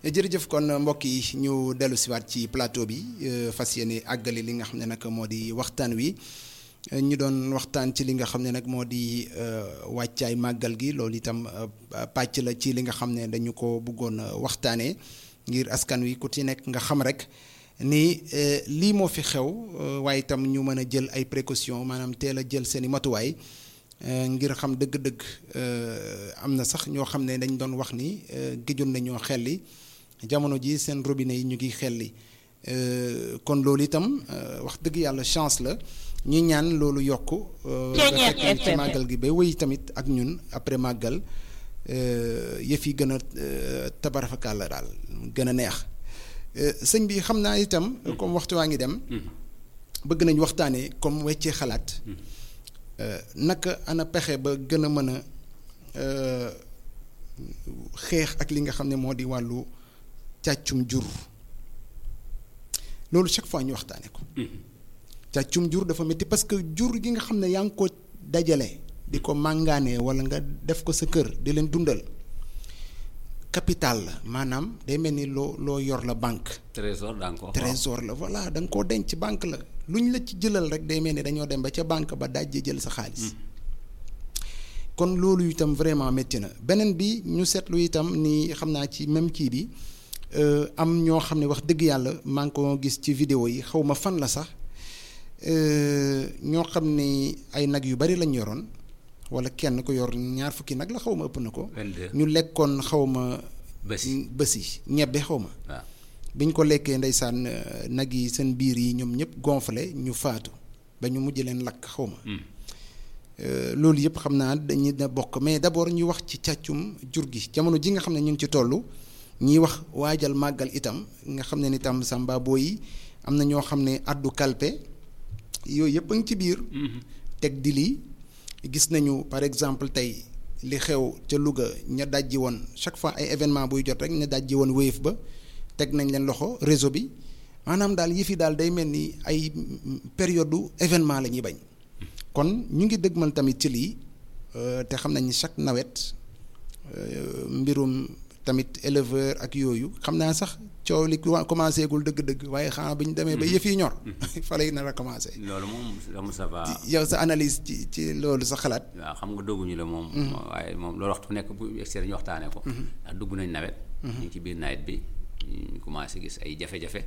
jërëjëf kon mbokk yi ñu dellu siwaat ci plateau bi fas yéene àggali li nga xam ne nag moo di waxtaan wi ñu doon waxtaan ci li nga xam ne nag moo di wàccaay màggal gi loolu itam pàcc la ci li nga xam ne dañu ko bëggoon waxtaanee ngir askan wi ku ci nekk nga xam rek ni lii moo fi xew waaye itam ñu mën a jël ay précautions maanaam teel a jël seeni matuwaay ngir xam dëgg-dëgg am na sax ñoo xam ne dañ doon wax ni géjoon nañoo xelli jamono ji seen robinet yi ñu ngi xelli kon loolu itam wax dëgg yàlla chance la ñuy ñaan loolu yokk fekk ci màggal gi ba wéy tamit ak ñun après màggal yëf yi gën a tabarafakaal la daal gën a neex sëñ bi xam naa itam comme waxtu waa ngi dem bëgg nañ waxtaanee comme weccee xalaat naka ana pexe ba gën a mën a xeex ak li nga xam ne moo di wàllu càccum jur loolu chaque fois ñu waxtaane ko càccum jur dafa métti parce que jur gi nga xam ne yaa ngi ko dajale di ko màngaanee wala nga def ko sa kër di leen dundal capital la maanaam day mel ni loo loo yor la banque. trésor da nga ko trésor la voilà da nga koo denc banque la lu ñu la ci jëlal rek day mel ni dañoo dem ba ca banque ba dajje jël sa xaalis. kon loolu itam vraiment métti na beneen bi ñu seetlu itam ni xam naa ci même kii bi am ñoo xam ne wax dëgg yàlla maa ngi ko gis ci vidéo yi xaw ma fan la sax ñoo xam ne ay nag yu bari lañ yoroon. wala kenn ko yor ñaar fukki nag la xaw ma ëpp na ko. ñu lekkoon xaw ma. bësi bësi ñebbe xaw ma. waaw biñ ko lekkee ndeysaan nag yi seen biir yi ñoom ñëpp gonflé ñu faatu ba ñu mujj leen lakk xaw ma. loolu yëpp xam naa dañuy da bokk mais d'abord ñu wax ci càccum jur gi jamono ji nga xam ne ñu ngi ci toll ñiy wax waajal màggal itam nga xam ne ni tam samba boo yi am na ñoo xam ne addu kalpe yooyu yëpp a ngi ci biir. teg di lii. gis nañu par exemple tey li xew ca Louga ña dajji woon chaque fois ay événement buy jot rek ña dajji woon wéyef ba teg nañ leen loxo réseau bi maanaam daal yëf yi daal day mel ni ay période événement la ñuy bañ kon ñu ngi dëgmal tamit ci lii te xam nañ chaque nawet mbirum tamit éleveur ak yooyu xam naa sax coow li commencé gul dëgg-dëgg waaye xanaa bi ñu demee ba yëf yi ñor fa lay nar a commencé. loolu moom ça va. yow sa analyse ci ci loolu sa xalaat. waaw xam nga dogguñu la moom. waaye moom loolu waxtu nekk bu extérieur ñu waxtaanee ko. ndax dugg nañ nawet. ñu ngi ci biir nawet bi ñu commencé gis ay jafe-jafe.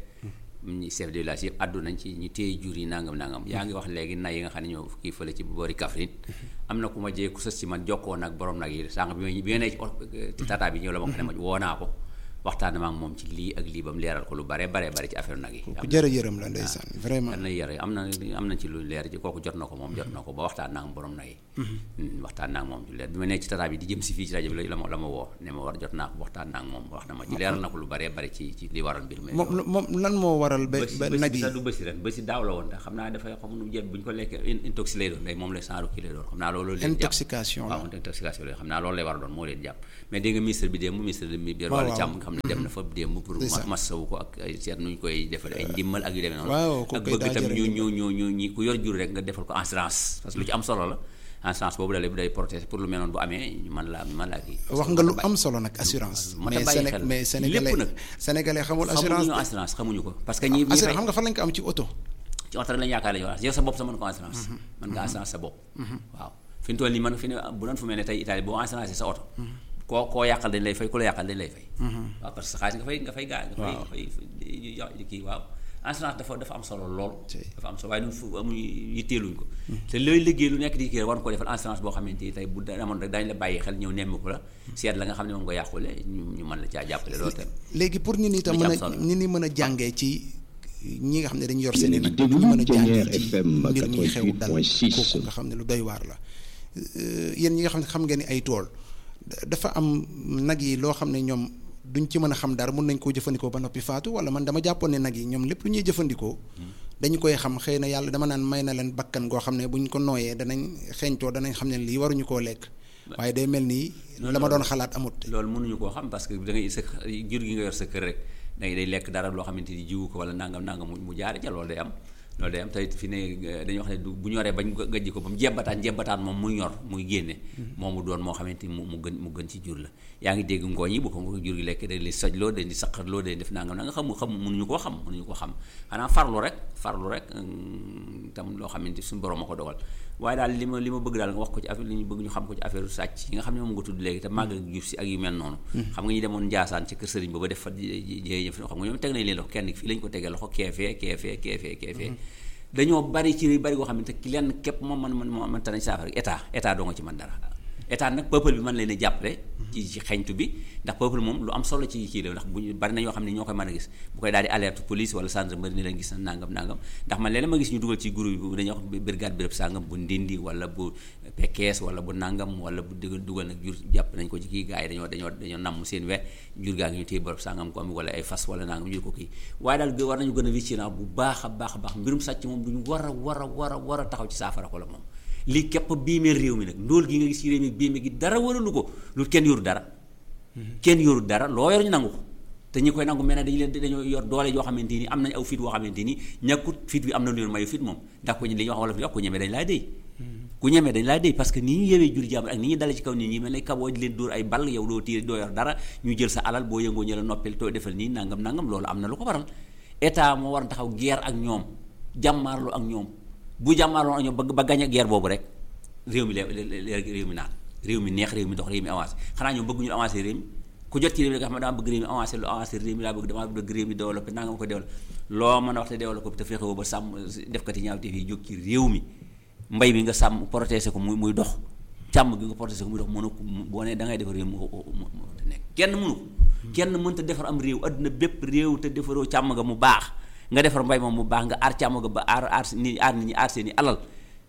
ñi chef de village yëpp àddu nañ ci ñu téye jur yi nangam nangam yaa ngi wax léegi nay yi nga xam ne ñoo kii fële ci boori Kaffrine am na ku ma jee ku sës ci man jokkoo nag borom nag yi sànq bi bi nga ne ci tata bi ñëw la ma xam ne ma woo naa ko waxtaan ma ak moom ci lii ak lii ba mu leeral ko lu bare bare bare ci affaire nag yi ku jërë yërëm la ndeysaan vraiment na yër am na am na ci lu leer ci kooku jot na ko moom jot na ko ba waxtaan naa ak borom nag yi waxtaan naa ak moom ci leer bi ma nekk ci tata bi di jëm si fii ci rajo bi la ma la ma woo ne ma war jot naa ko waxtaan naa ak moom wax na ma ci leeral na ko lu bare bare ci ci li waral mbir mi moom moom lan moo waral ba ba nag yi sax du bësi ren bësi daaw la woon xam naa dafay xam nu jël bu ñu ko lekkee intoxi lay doon day moom lay saaru kii lay doon xam naa loolu leen jàpp intoxication waaw intoxication la xam naa loolu lay war a doon moo leen jàpp mais dégg nga ministre bi démb ministre bi biir wàllu càmm nga xam ne dem na fa démb pour masawu ko ak ay seet nuñ koy defal ay ndimmal ak yu demee noonu ak bëgg itam ñu ñu ñu ñu ñi ku yor jur rek nga defal ko assurance parce que lu ci am solo la assurance boobu da lay day protéger pour lu mel noonu bu amee ñu mën laa mën laa kii wax nga lu am solo nag assurance mais Séné mais sénégalais nag sénégalais xamul assurance xamuñu assurance xamuñu ko parce que ñi assurance xam nga fan lañ ko am ci oto ci oto rek lañu yaakaar la yow sa bopp sa mën ko assurance mën nga assurance sa bopp waaw fi ñu toll nii man fi ne bu doon fu mel ne tey Italie boo assurance sa oto koo koo yàqal dañ lay fay ku la yàqal dañ lay fay. waaw parce que xaalis nga fay nga fay gaa nga fay nga fay kii waaw assurance dafa dafa am solo lool. dafa am solo waaye ñun fu amuñu yitteeluñ ko. te looy liggéey lu nekk di kii war ko defal assurance boo xamante ni tey bu amoon rek daañu la bàyyi xel ñëw nemmi ko la seet la nga xam ne moom nga yàqule ñu ñu mën la caa jàppale loolu tam. léegi pour nit ñi tam mën a nit ñi mën a jàngee ci ñi nga xam ne dañu yor seen i nag ñu mën a jàngee ci mbir mi xew dal kooku nga xam ne lu doy waar la yéen ñi nga xam ne xam ngeen ni ay tool dafa am nag yi loo xam ne ñoom duñ ci mën a xam dara mun nañ koo jëfandikoo ba noppi faatu wala man dama jàppoon ne nag yi ñoom lépp lu ñuy jëfandikoo dañu koy xam xëy na yàlla dama naan may na leen bakkan goo xam ne buñ ko nooyee danañ xeeñtoo danañ xam ne lii waruñu koo lekk waaye day mel nii la ma doon xalaat amut loolu mënuñu koo xam parce que da ngay sa jur gi nga yor sa kër rek day day lekk dara loo xamante ni jiwu ko wala nangam nangam mu jaare ca loolu day am loolu day am tey fi ne dañuy wax ne du bu ñoree bañ gajji ko ba mu jebbataan jebbataan moom muy ñor muy génne moom mu doon moo xamante ni mu mu gën mu gën ci jur la yaa ngi dégg ngooñ yi bu ko nga ko jur gi lekk dañ li sojloo dañ di saqarloo dañ def nangam na nga xam xam mënuñu koo xam mënuñu koo xam xanaa farlu rek farlu rek tam loo xamante suñu borom a ko dogal waaye daal li ma li ma bëgg daal nga wax ko ci affaire li ñu bëgg ñu xam ko ci affaire sàcc yi nga xam ne moom nga tudd léegi te màgg ak jub si ak yu mel noonu xam nga ñu demoon Njaasaan ci kër sëriñ ba ba def fa jéye fi xam nga ñoom teg nañ leen loxo kenn fii lañ ko tegee loxo keefee keefee keefee keefee dañoo bari ci bari goo xam ne te ki lenn képp moom man man man tanañ saafara état état doo nga ci man dara état nag peuple bi mën leen a jàppale ci ci xeñtu bi ndax peuple moom lu am solo ci ci la ndax bu ñu bari na ñoo xam ne ñoo koy mën a gis bu koy daal di alerte police wala gendarmerie ni leen gis na nangam nangam ndax man léeg-léeg ma gis ñu dugal ci groupe bi dañuy wax brigade béréb sangam bu ndindi wala bu pekkees wala bu nangam wala bu dugal dugal nag jur jàpp nañ ko ci kii gars yi dañoo dañoo dañoo namm seen we jur gaa ngi ñu téye béréb sangam ko am wala ay fas wala nangam jur ko kii waaye daal war nañu gën a vigilant bu baax a baax a baax mbirum sàcc moom duñu war a war a war a war a taxaw ci saafara ko la moom lii képp biimee réew mi nag ndóol gi nga gis ci réew mi biime gi dara waralu ko lu kenn yoru dara kenn yoru dara loo yor ñu nangu ko te ñi koy nangu mel ne dañu leen dañoo yor doole yoo xamante ni am nañ aw fit boo xamante ni ñàkkut fit bi am na lu leen mayu fit moom ndax ko li ñuy wax wala fi wax ku ñemee dañ laa déy ku ñemee dañ laa déy parce que ni ñu yewee jur jàmm ak ni ñu dale ci kaw nit ñi mel ne kaboo di leen dóor ay ball yow doo tiir doo yor dara ñu jël sa alal boo yëngoo ñu la noppil too defal nii nangam nangam loolu am na lu ko waral état moo war a taxaw guerre ak ñoom jàmmaarloo ak ñoom bu jàmmaarloo ak ñoom ba ba gañ a guerre boobu rek réew mi léegi réew mi naan réew mi neex réew mi dox réew mi avancé xanaa ñoom bëgg ñu avancé réew mi ku jot ci réew mi nga xam ne dama bëgg réew mi avancé lu avancé réew mi laa bëgg dama bëgg réew mi développé naa nga ma ko développé loo mën a wax te développé te fexe ba sàmm def kati ñaaw te fii jóg ci réew mi mbay mi nga sàmm protégé ko muy muy dox càmm gi nga protégé ko muy dox mënu ko boo ne da ngay defar réew mi te nekk kenn mënu ko kenn mënta defar am réew adduna bépp réew te defaroo càmm nga mu baax nga defar mbay moom mu baax nga aar càmm ga ba aar aar nit aar nit ñi aar seen i alal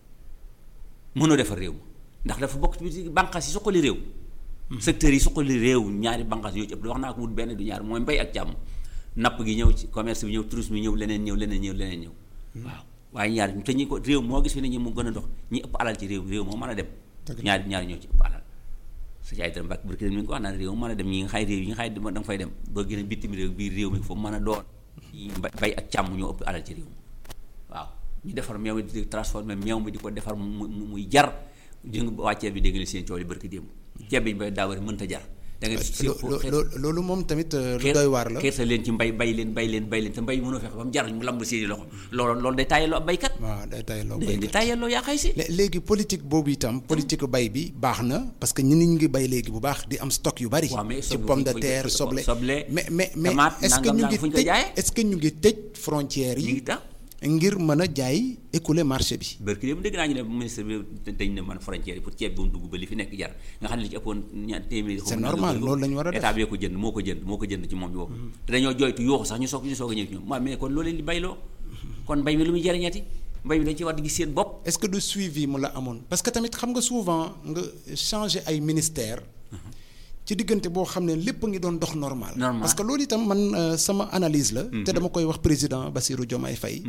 mënoo defar réew ndax dafa bokk ci bànqaas yi suqali réew secteurs yi suqali réew ñaari bànqaas yoo ci ëpp wax naa ko wut benn du ñaar mooy mbay ak càmm napp gi ñëw ci commerce bi ñëw tourisme bi ñëw leneen ñëw leneen ñëw leneen ñëw waaw waaye ñaar te ñi ko réew moo gis fi ne ñi mu gën a dox ñi ëpp alal ci réew réew moo mën a dem ñaari ñaari ñoo ci ëpp alal sa caay dara mbàkk barki dem mi ngi ko wax naan réew moo mën a dem ñi nga xay réew yi nga xay da nga fay dem doo gën a bitim réew biir réew mi foofu mën a doon mbay ak càmm ñoo ëpp alal ci réew waaw ñu defar meew mi di transformé meew mi di ko defar mu muy jar jëng waa ceeb bi dégg nga seen coow li barki démb ceeb bi ñu bay daawari mënta jar da nga loolu moom tamit lu doy waar la xeerta leen ci mbay bay leen bay leen bay leen te mbay mënoo fexe ba mu jar mu lamb seeni loxo loolu loolu day tàyyeloo ab baykat waaw day tàyyeloo day di tàyyeloo yaa xay si léegi politique boobu itam politique bay bi baax na parce que ñi nit ñi ngi bay léegi bu baax di am stock yu bari ci pomme de terre soble mais mais mais est-ce que ñu ngi tëj est-ce que ñu ngi tëj frontières yi ngir mën a jaay écouler marché bi. barki dem dégg naa ñu ne ministre bi dañ ne man frontière yi pour ceeb bi mu dugg ba li fi nekk jar nga xam ne li ci ëppoon ñaar téeméeri. c'est normal loolu la ñu war a def état bi ko jënd moo ko jënd moo ko jënd ci moom bi boobu. te dañoo jooytu yooxu sax ñu soog ñu soog a ñëw ci ñoom waaw mais kon loolu leen di bayloo kon mbay mi lu muy jëriñati mbay mi dañ ci war di gis seen bopp. est-ce que du suivi mu la amoon parce que tamit xam nga souvent nga changer ay ministères. ci diggante boo xam ne lépp ngi doon dox normal. normal parce que loolu itam man sama analyse la. te dama koy wax président Bassirou Diomaye Faye.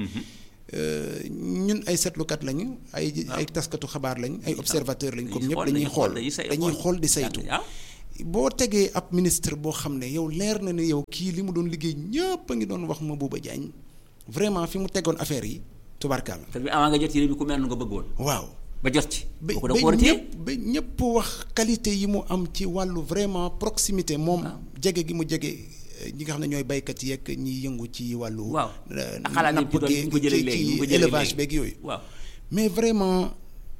ñun ay seetlukat lañu. ay ay taskatu xabaar lañ ay observateur lañ comme ñëpp dañuy xool dañuy xool di saytu. boo tegee ab ministre boo xam ne yow leer na ne yow kii li mu doon liggéey ñëpp a ngi doon wax Mabouba Diagne vraiment fi mu tegoon affaire yi tubarkaal. te bi avant nga jot ci réew mi ku mel nga bëggoon. waaw. ba jot ci. ba ba ñëpp ba ñëpp wax qualité yi mu am ci wàllu vraiment proximité moom. jege gi mu jege ñi nga xam ne ñooy baykat yeeg ñiy yëngu ci wàllu. waaw napp gi ci élevage beeg yooyu. waaw mais vraiment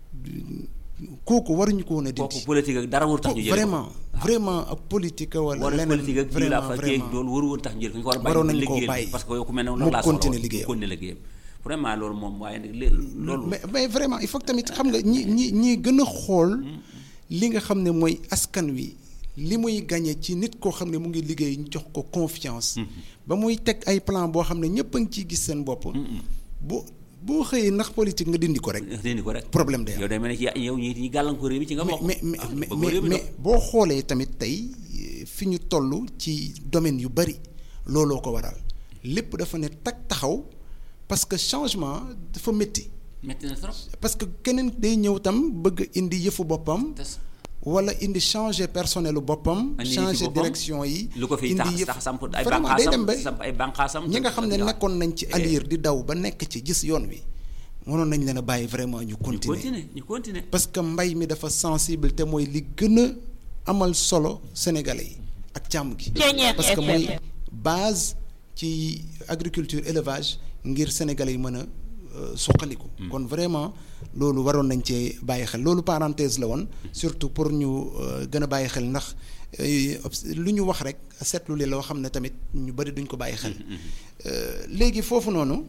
kooku waruñu ko woon a dindi. kooku politique ak dara waru tax ñu jël vraiment vraiment ak politique wala leneen politique ak kii la fa kii loolu waru woon tax ñu jël ko ñu ko war a waroon nañu koo bàyyi parce que yow ku mel ne mu continuer liggéeyam continuer liggéeyam vraiment loolu moom waaye nag loolu. mais mais vraiment il faut que tamit xam nga ñi ñi ñi gën a xool li nga xam ne mooy askan wi li muy gagné ci nit koo xam ne mu ngi liggéey ñu jox ko confiance. ba muy teg ay plan boo xam ne ñëpp a ngi ciy gis seen bopp. boo boo xëyee ndax politique nga dindi ko rek. dindi ko rek problème day am yow day mel ne ci yow ñi ñi gàllankoor réew mi ci nga bokk. mais mais mais boo xoolee tamit tey fi ñu toll ci domaine yu bari looloo ko waral lépp dafa ne tag taxaw. parce que changement dafa métti. métti na trop. parce que keneen day ñëw tam bëgg indi yëfu boppam. wala indi changer personnel lu boppam. indi ci changer boppam. direction yi. lu ko fiy indi tax yëf tax samp ay vraiment day dem ba bànqaasam samp ay bànqaasam ñi nga xam ne nekkoon nañ ci Eh, alir di daw ba nekk ci gis yoon wi mënoon nañ leen a bàyyi vraiment ñu ñu continuer continuer ñu continuer parce que mbay mi dafa sensible te mooy li gën a amal solo sénégalais yi ak càmm gi Ceeñeer parce que FM. mooy base ci agriculture élevage ngir sénégalais yi mën a euh, suqaliku kon vraiment loolu waroon nañ cee bàyyi xel loolu parenthèse la woon surtout pour ñu euh, gën a bàyyi xel ndax euh, obs- lu ñu wax rek seetlu li loo xam ne tamit ñu bari duñ ko bàyyi xel Euh, léegi foofu noonu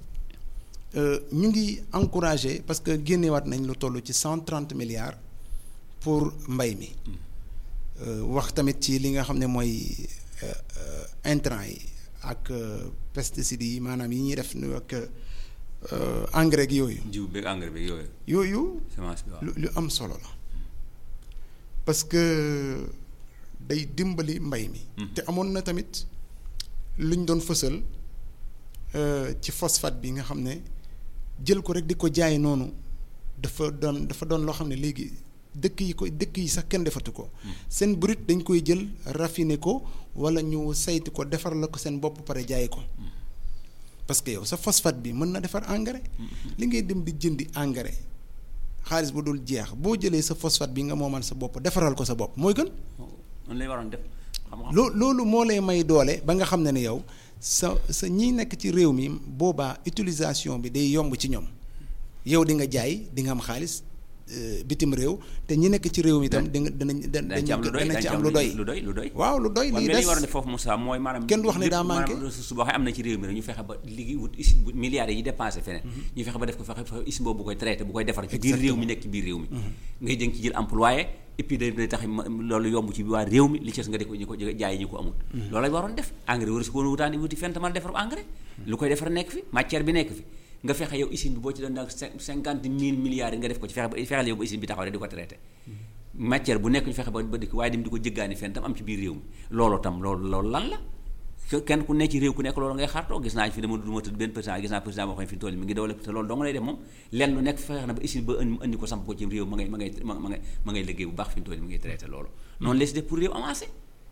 euh, ñu ngi encouragé parce que génnewaat nañ lu toll ci cent trente milliards pour mbay mi Euh, wax tamit ci li nga xam ne mooy euh, euh, intrants yi ak euh, pesticides yi maanaam yi ñuy def nu ak euh, engrais gi yooyu jiw beeg engrais beeg yooyu yooyu semence bi waaw lu lu am solo la parce que day dimbali mbay mi te amoon na tamit luñ doon fësal euh, ci phosphate bi nga xam ne jël ko rek di ko jaay noonu dafa doon dafa doon loo xam ne léegi dëkk yi ko dëkk yi sax kenn defatu ko seen brut dañ koy jël raffiner ko wala ñu saytu ko defar la ko seen bopp pare jaay ko parce que yow sa phosphate bi mën na defar engrais li ngay dem di jëndi engrais xaalis bu dul jeex boo jëlee sa phosphate bi nga moomal sa bopp defaral ko sa bopp mooy gën noonu lay waroon def xam nga loo loolu moo lay may doole ba nga xam ne ne yow sa sa ñi nekk ci réew mi boobaa utilisation bi day yomb ci ñoom yow di nga jaay di nga am xaalis euh, bitim réew te ñi nekk ci réew mi itam di nga danañ dañ ci am lu doy danañ dañ ci am lu doy lu doy lu doy waaw lu doy wan lii nga li des ñu war a def foofu Moussa mooy maanaam Kenn du wax ne lépp daa manqué. maanaam ressource boo xam ne am na ci réew mi rek ñu fexe ba liggéey wut usine bu milliards yi dépensé feneen ñu fexe ba def ko fexe fa usine boobu bu koy traité bu koy defar ci biir réew mi nekk ci biir réew mi ngay jëng ci jël employé et puis day day tax ma- loolu yomb ci waa réew mi li ci des nga di ko ñu ko jaay ñu ko amul loolu lañ waroon def engrais war si ko woon wutaani wuti fenn te mën a defar engrais lu koy defar nekk fi matière bi nekk fi nga fexe yow usine bi boo ci doon nag cinquante mille milliards yi nga def ko ci fexe ba fexeel yow ba usine bi taxaw rek di ko traité matière bu nekk ñu fexe ba ba dikk waaye dem di ko jëggaani fenn tam am ci biir réew mi loolu tam loolu loolu lan la ke- kenn ku nekk ci réew ku nekk loolu ngay xaartoo gis naa fi dama du ma tëdd benn président gis naa président boo xam ne fi tool mi ngi développé te loolu dong lay def moom lenn lu nekk fexe na ba usine ba indi indi ko samp ko ci réew ma ngay ma ngay ma ngay ma ngay liggéey bu baax fi mu toll mi ngay traité loolu noonu lay si def pour réew avancé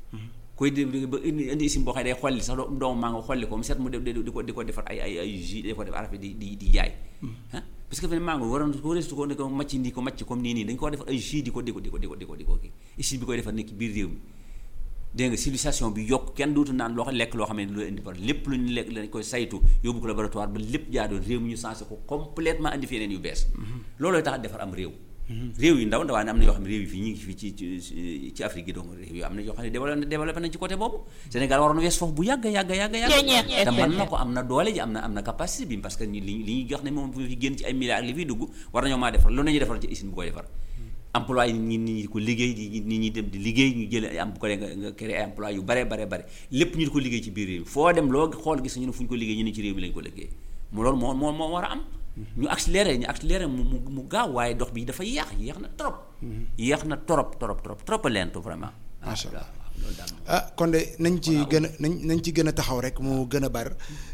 koy dé ba indi indi usine boo xam ne day xolli sax doo- doomu maa nga xolli ko mu set mu def di di ko di ko defar ay ay ay jus di ko def arafe di di di jaay ah parce que fi ne maa ngi waroon ko restu ko ne ko macc ndi ko macc comme nii nii dañu ko defar ay jus di ko di ko di ko di ko di ko di ko kii usine bi koy defar nekk ci biir réew mi dégg nga civilisation bi yokk kenn dootu naan loo xam lekk loo xam ne lu indi par lépp lu ñu lekk lañ koy saytu yóbbu ko laboratoire ba lépp jaadoon réew mi ñu sensé ko complètement indi fi yeneen yu bees loolooy tax a defar am réew réew yu ndaw ndawaa ne am na yoo xam ne réew yi fii ñu ngi fii ci ci ci Afrique gi donc réew yi am na yoo xam ne développé développé nañ ci côté boobu Sénégal waroon wees foofu bu yàgg yàgg yàgg yàgg Ceeñeer te mën na FM. ko am na doole ji am na am na capacité bi parce que ñi li li ñuy jox ne moom fi génn ci ay milliards li fiy dugg war nañoo maa defar loolu nañuy defar ci usine bu koy defar emploi yi nit ñi di ko liggéey di nit ñi dem di liggéey ñu jëlee ay am bu ko dee nga nga créé ay emploi yu bare bare bare lépp ñu di ko liggéey ci biir réew mi foo dem loo xool gis ñu ne fu ñu ko liggéey ñu ne ci réew mi lañu ko liggéey mu loolu moo moo moo war a am ñu accéléré ñu accéléré mu mu mu gaaw waaye dox bi dafa yéex yéex na trop yéex na trop trop trop trop a lento vraiment Macha Allah. waaw waaw loolu daal moom. ah kon de nañ ci gën a nañ nañ ci gën a taxaw rek mu gën a bar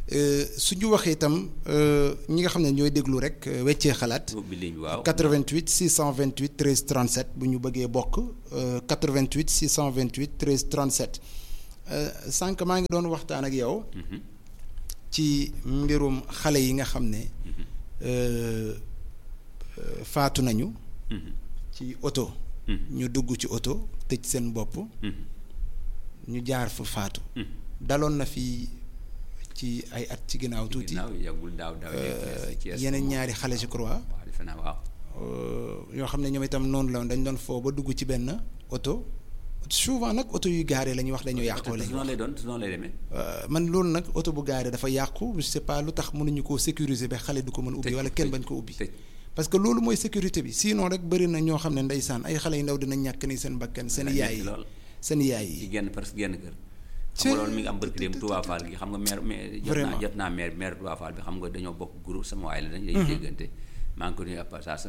su ñu waxee itam euh, ñi nga xam ne ñooy déglu rek euh, weccee xalaat ubbi ligne bi waaw 88 628 13 37 bu ñu bëggee bokk euh, 88 628 13 37 euh, sànq maa ngi doon waxtaan ak yow ci mbirum xale yi nga xam ne euh, euh, faatu nañu ci oto ñu dugg ci oto tëj seen bopp ñu jaar fa faatu daloon na fi ci ay at ci ginnaaw tuuti ginnaaw yàggul daaw daaw euh, ci Thiès yeneen moom. ñaari xale je crois waaw defe naa waaw euh, yoo xam ne ñoom itam noonu la woon dañ doon foo ba dugg ci benn oto souvent nag oto yu gaare la ñuy wax dañoo yàqoo la su ñuy noonu wax lay doon su noonu lay demee Euh, man loolu nag oto bu gaare dafa yàqu je sais pas lu tax mënuñu koo sécuriser ba xale du ko mën ubbi Tëj, wala kenn tëj, bañ ko ubbi tëj. parce que loolu mooy sécurité bi sinon rek bëri na ñoo xam ne ndeysaan ay xale yu ndaw dina ñàkk ni seen bakkan seen Dina yaay metti yi lool. seen yaay ci yi genn presque genn kër Cee- xam nga loolu mi ngi am barki dem Touba Fall gi xam nga maire maire jot naa Vraiment. jot naa maire maire Touba Fall bi xam nga dañoo bokk groupe sama waay la dañ dañuy déggante maa ngi ko nuyu à passage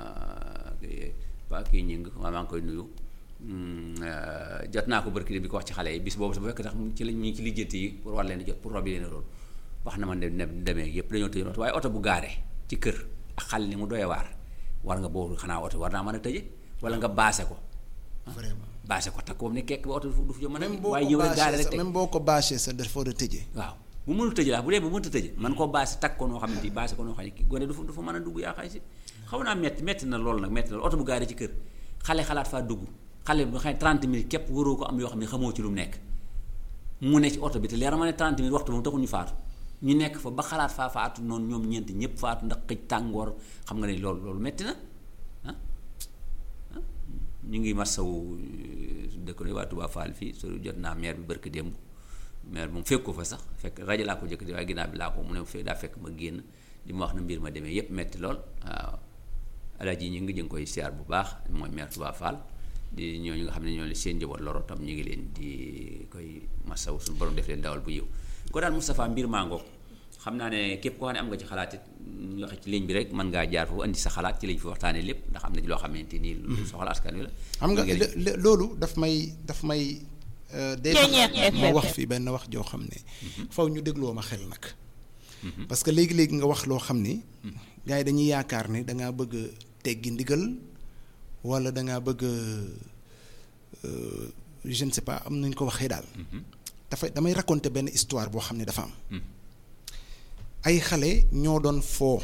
pa kii ñing maa ngi koy nuyu Hmm, euh, jot naa ko barki dem bi ko wax ci xale yi bis boobu sa bu fekk tax ci la ñu ngi ci lijjanti yi pour war leen di jot pour robi leen rool wax na ma ne ne demee yëpp dañoo tëjoon oto waaye oto bu gaare ci kër ak xale ni mu doyee waar war nga boobu xanaa oto war naa mën a tëje wala nga baase ko vraiment bâché ko takk boobu ne kekk ba oto du fi mën a même boo waaye ko ñëw rek gaare bâché rek sa teg même boo ko bâché sa dafa war a tëjee waaw bu mënul tëj la bu dee bu mënta tëj man koo bâché takk ko noo xam ne bâché ko noo xam ne ki gone du fa du fa mën a dugg yaa xay si xaw naa metti metti na loolu nag metti na loolu oto bu gaare ci kër xale xalaat faa dugg xale bu xam ne 30 minutes képp waroo ko am yoo xam ne xamoo ci lu mu nekk mu ne ci oto bi te leer ma ne 30 minutes waxtu moom taxul ñu faatu ñu nekk fa ba xalaat faa faatu noonu ñoom ñeent ñëpp faatu ndax xëj tàngoor xam nga ne loolu loolu metti na ah ah ñu ngi masawu dëkk ne waa Touba Fall fii so jot naa maire bi barki démb maire moom fekk ko fa sax fekk rajo laa ko jëkk di waaye ginnaaw bi laa ko mu ne fe daa fekk ma génn di ma wax na mbir ma demee yépp metti lool waaw alaaji ñu ngi jëng koy siyaar bu baax mooy maire Touba Fall di ñooñu nga xam ne ñoo leen seen njaboot loro tam ñu ngi leen di koy masawu suñu borom def leen dawal bu yiw ko daal Moustapha mbir maa ngoog xam naa ne képp koo xam ne am nga ci xalaat it ñu waxe ci ligne bi rek mën ngaa jaar foofu andi sa xalaat ci lañ fi waxtaanee lépp ndax am na ci loo xamante ni lu soxla askan wi la xam nga ngeen- le- le- loolu daf may daf may euh, day tax ma wax fi benn wax joo xam ne faw ñu dégloo ma xel nag parce que léegi-léegi nga wax loo xam ni gars yi dañuy yaakaar ne dangaa bëgg a teggi ndigal wala dangaa bëgg a euh, je ne sais pas am nañ ko waxee daal dafay damay raconter benn histoire boo xam ne dafa am ay xale ñoo doon foo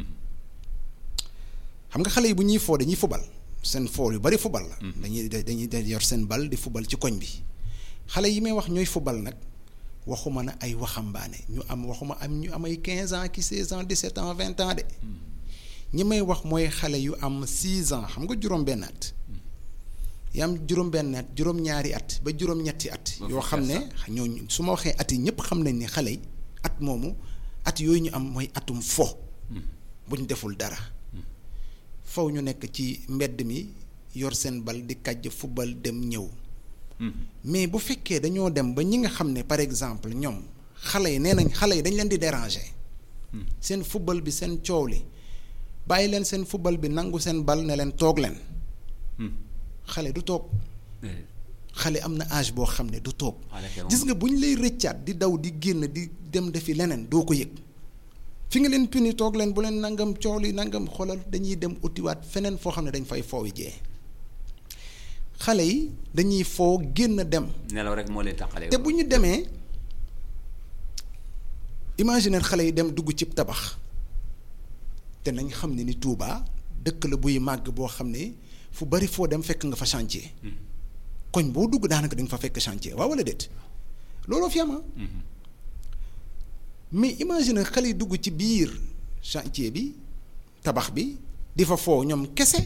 xam nga xale yi bu ñuy foo dañuy fubal seen foo yu bari fubal la dañuy dañuy dañuy yor seen bal di fubal ci koñ bi xale yi may wax ñooy fubal nag waxuma na ay waxambaane ñu am waxuma am ñu am ay quinze ans ki seize ans dix-sept ans vingt ans de ñi may wax mooy xale yu am six ans xam nga juróom-benn at yi am juróom-benn at juróom-ñaari at ba juróom-ñetti at Ba yoo fukki xam at ne ñooñu su ma waxee at yi ñëpp xam nañ ni xale yi at moomu at yooyu ñu am mooy atum fo buñ deful dara faw ñu nekk ci mbedd mi yor seen bal di kàjj fubal dem ñëw mais bu fekkee dañoo dem ba ñi nga xam ne par exemple ñoom xale yi nee nañ xale yi dañ leen di déranger seen fubal bi seen coow li bàyyi leen seen fubal bi nangu seen bal ne leen toog leen xale du toog xale am na âge boo xam ne du toog Xale kay moom- gis nga bu ñu lay rëccaat di daw di génn di dem defi leneen doo ko yëg fi nga leen puni toog leen bu leen nangam coow li nangam xoolal dañuy dem utiwaat feneen foo xam ne dañ fay foowi jee xale yi dañuy foo génn dem nelaw rek moo leen tàqalee te bu ñu demee imaginer xale yi dem dugg cib tabax te nañ xam ne ni Touba dëkk la buy màgg boo xam ne fu bari foo dem fekk nga fa chantier koñ boo dugg daanaka da nga fa fekk chantier waaw wala déet looloo fi am ah mais imaginer xale yi dugg ci biir chantier bi tabax bi di fa foo ñoom kese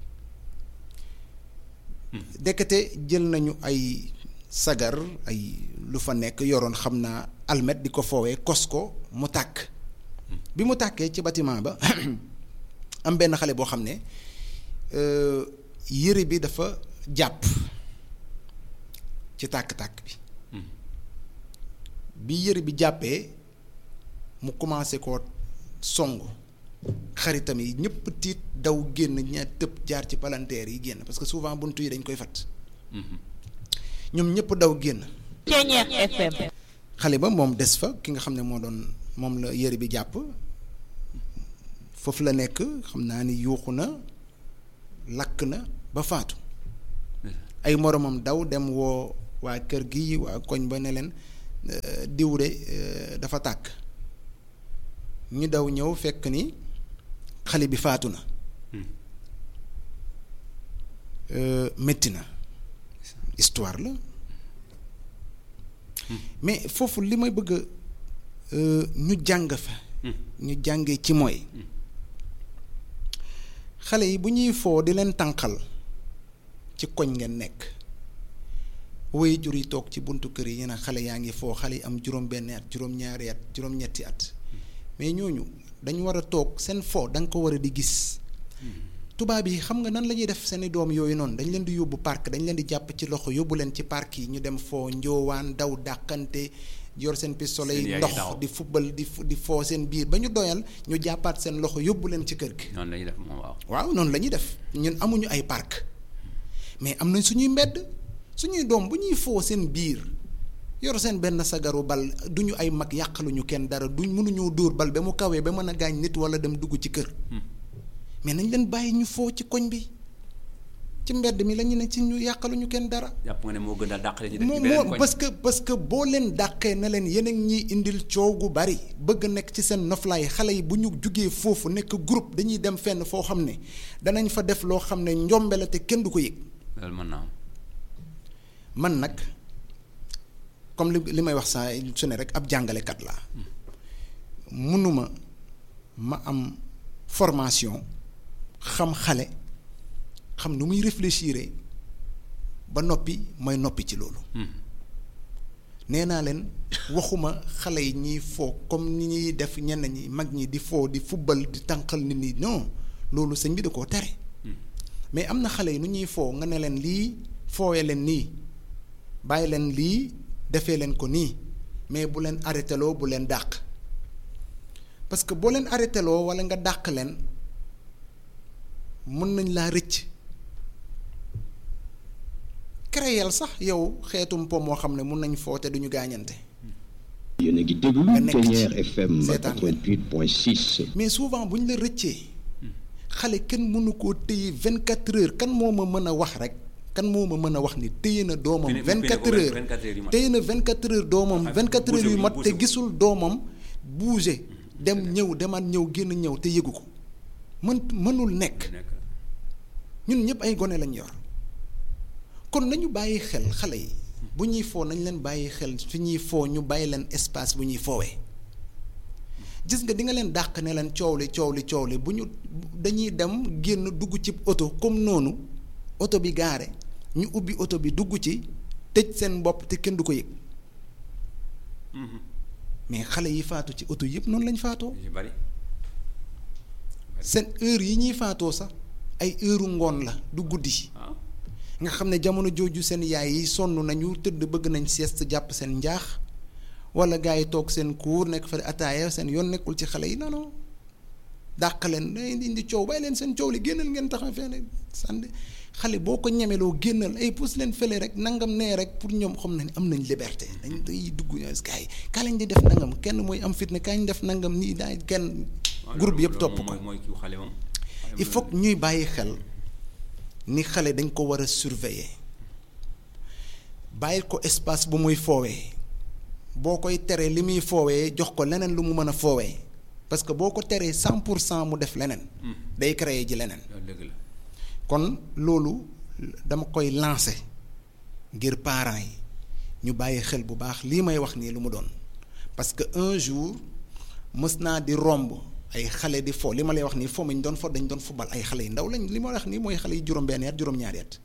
dekkate jël nañu ay sagar ay lu fa nekk yoroon xam naa almet di ko foowee kos ko mu tàkk bi mu tàkkee ci bâtiment ba am benn xale boo xam ne euh, yëre bi dafa jàpp ci tàkk-tàkk bi bi yëre bi jàppee mu commencé koo song xaritam yi ñëpp tiit daw génn ña tëb jaar ci palanteer yi génn parce que souvent buntu yi dañ koy fat ñoom ñëpp daw génn Ceñeex FM xale ba moom des fa ki nga xam ne moo doon moom la yëre bi jàpp foofu la nekk xam naa ni yuuxu na lakk na ba faatu ay moromam daw dem woo waa kër gi waa koñ ba ne leen euh, diw de euh, dafa tàkk ñu daw ñëw fekk ni xale bi faatu na Euh, métti na histoire la mais foofu li may bëgg a ñu jàng fa ñu jàngee ci mooy xale yi bu ñuy foo di leen tànqal ci koñ ngeen nekk woy jur yi toog ci buntu kër yi ñu ne xale yaa ngi foo xale yi am juróom-benn at juróom-ñaari at juróom-ñetti at mais ñooñu dañu war a toog seen foo da nga ko war a di gis tubaab yi xam nga nan la ñuy def seeni doom yooyu noonu dañ leen di yóbbu parc dañ leen di jàpp ci loxo yóbbu leen ci parc yi ñu dem foo njoowaan daw dàqante yor seen pistolet Seen yi yaay ndox taxaw. di fubal di fu- di foo seen biir ba ñu doyal ñu jàppaat seen loxo yóbbu leen ci kër gi noonu la ñuy def moom waaw waaw noonu la ñuy def ñun amuñu ay parc mais am nañ suñuy mbedd suñuy doom bu ñuy foo seen biir yor seen benn sagaru bal duñu ay mag yàqaluñu kenn dara duñ mënuñoo dóor bal ba mu kawee ba mën a gaañ nit wala dem dugg ci kër mais nañ leen bàyyi ñu foo ci koñ bi ci mbedd mi la ñu ne ci ñu yàqaluñu kenn dara. jàpp nga ne moo gën a dàqale ñu def ci moo beneen moo koñ parce que parce que boo leen dàqee ne leen yéen a ngi ñuy indil coow gu bari bëgg nekk ci seen noflaay xale yi bu ñu jugee foofu nekk groupe dañuy dem fenn foo xam ne danañ fa def loo xam ne njombe la te kenn du ko yëg loolu mën naa am man nag comme li li may wax saa su ne rek ab jàngalekat laa mënuma ma am formation xam xale xam nu muy réfléchir ba noppi mooy noppi ci loolu nee naa leen waxuma xale yi ñiy foo comme ni ñuy def ñenn ñi mag ñi di foo di fubbal di tànqal nit ñi non loolu sëñ bi da koo tere mais am na xale yi nu ñuy foo nga ne leen lii foowee leen nii bàyyi leen lii defee leen ko nii mais bu leen arrêté loo bu leen dàq parce que boo leen arrêté loo walla nga dàq leen mën nañ laa rëcc créel sax yow xeetum po moo xam ne mun nañ foo te duñu gaañante yéen a ngi déglu nga nekk ci Plénière FM seetaan leen. 88.6 mais souvent bu ñu la rëccee xale kenn mënu koo téye vingt quatre heures kan moo ma mën a wax rek kan moo ma mën a wax ni téye na doomam Pine- vingt pine quatre ko heures 24 heures yu mat. téye na vingt quatre heures doomam Ah, vingt quatre heures yu bougé mat wul, te bougé wul. gisul doomam bouger dem ñëw demaat ñëw génn ñëw te yëgu ko mën mënul nekk nekk ñun ñëpp ay gone lañ yor kon nañu bàyyi xel xale yi bu ñuy foo nañ leen bàyyi xel fi ñuy foo ñu bàyyi leen espace bu ñuy foowee gis nga di nga leen dàq ne leen coow li coow li coow li bu ñu dañuy dem génn dugg ci oto comme noonu oto bi gaare ñu ubbi oto bi dugg ci tëj seen bopp te kenn du ko yëg mais xale yi faatu ci oto yëpp noonu lañ faatoo yu ci bari seen heure yi ñuy faatoo sax ay heure ngoon la du guddi waaw nga xam ne jamono jooju seen yaay yi sonn nañu tëdd bëgg nañ sieste jàpp seen njaax wala gars yi toog seen kuur nekk fa ataaya seen yoon nekkul ci xale yi non non dàq leen day indi coow bàyyi leen seen coow li génnal ngeen taxaw fee sànni xale boo ko ñemeloo génnal ay pousse leen fële rek nangam nee rek pour ñoom xam nañ am nañ liberté dañ day dugg gars yi kaa lañ di def nangam kenn mooy am fitna kañ def nangam nii daay kenn groupe yëpp topp ko mooy mooy kii xale moom il faut que ñuy bàyyi xel ni xale dañ ko war a surveiller bàyyil ko espace bu muy foowee boo koy teree li muy foowee jox ko leneen lu mu mën a foowee parce que boo ko teree cent pour cent mu def leneen day créer ji leneen loolu dëgg la kon loolu dama koy lancer ngir parents yi ñu bàyyi xel bu baax lii may wax nii lu mu doon parce que un jour mës naa di romb ay xale di fo li ma lay wax nii fo mi ñu doon fo dañ doon fubal ay xale yu ndaw lañ li ma wax nii mooy xale yi juróom-benn at juróom-ñaari at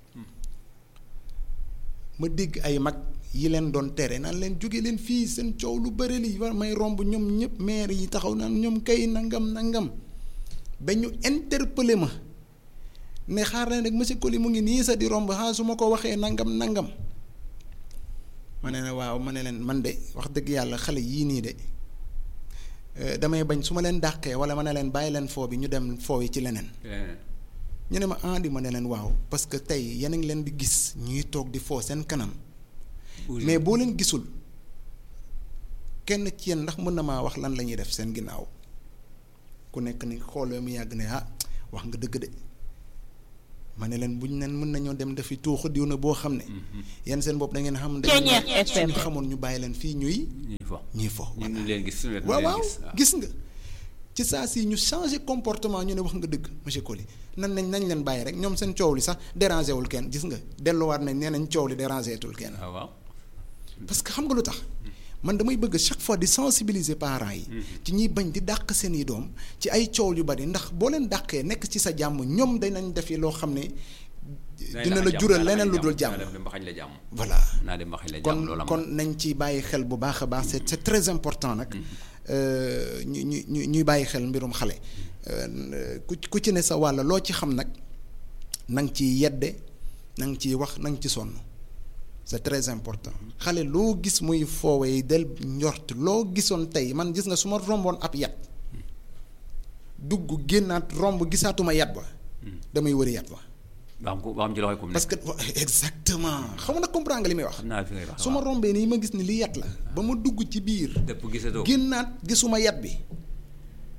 ma dégg ay mag yi leen doon tere naan leen jóge leen fii seen coow lu bëri li war may romb ñoom ñëpp maire yi taxaw naan ñoom kay nangam nangam ba ñu interpellé ma ne xaar leen rek monsieur Coly mu ngi nii sa di romb xaa su ma ko waxee nangam nangam ma ne la waaw ma ne leen man de wax dëgg yàlla xale yii nii de eh, damay bañ su ma leen dàqee wala ma ne leen bàyyi leen foo bi ñu dem foo yi ci leneen leneen ñu ne ma andi ma ne leen waaw parce que tey yéen a ngi leen di gis ñuy toog di foo seen kanam mais boo leen gisul kenn ci yéen ndax mën na maa wax lan la ñuy def seen ginnaaw ku nekk ni xoolee mu yàgg ne ah wax nga dëgg de ma ne leen buñ nen mën nañoo dem dafi tuuxu diw na boo xam ne yéen seen bopp da ngeen xam da ngeen suñu xamoon ñu bàyyi leen fii ñuy ñuy fo ñuy fo ñu ngi leen gis suñu wet waaw ñu leen waaw gis waaw. gis nga ci saa si ñu changé comportement ñu ne wax nga dëgg monsieur Coly nan nañ nañ leen bàyyi rek ñoom seen coow li sax dérangé wul kenn gis nga delluwaat nañ nee nañ coow li dérangé tul kenn waaw waaw parce que xam nga lu tax man damay bëgg chaque fois di sensibiliser parents yi ci ñiy bañ di dàq seen i doom ci ay coow yu bari ndax boo leen dàqee nekk ci sa jàmm ñoom danañ def yi loo xam ne dina la jural leneen lu dul jàmm naa dem ba xañ la jàmm voilà naa dem ba xañ la jàmm kon loolu am kon nañ ci bàyyi xel bu baax a baax c'est c'est très important nag euh, ñu ñu ñu ñuy bàyyi xel mbirum xale Euh, ku ku ci ne sa wàll loo ci xam nag na nga ciy yedde na nga ciy wax na nga ci sonn c'est très important xale loo gis muy foowee del njort loo gisoon tey man gis nga su ma romboon ab yat dugg génnaat romb gisaatuma yat ba damay wëri yat ba ba xam ko ba xam ci loxoy kum parce que wa- exactement xam nga nag comprendre nga li may wax xam naa fi ngay wax su ma rombee nii ma gis ni li yat la ba ma dugg ci biir dëpp gisatoo génnaat gisuma yat bi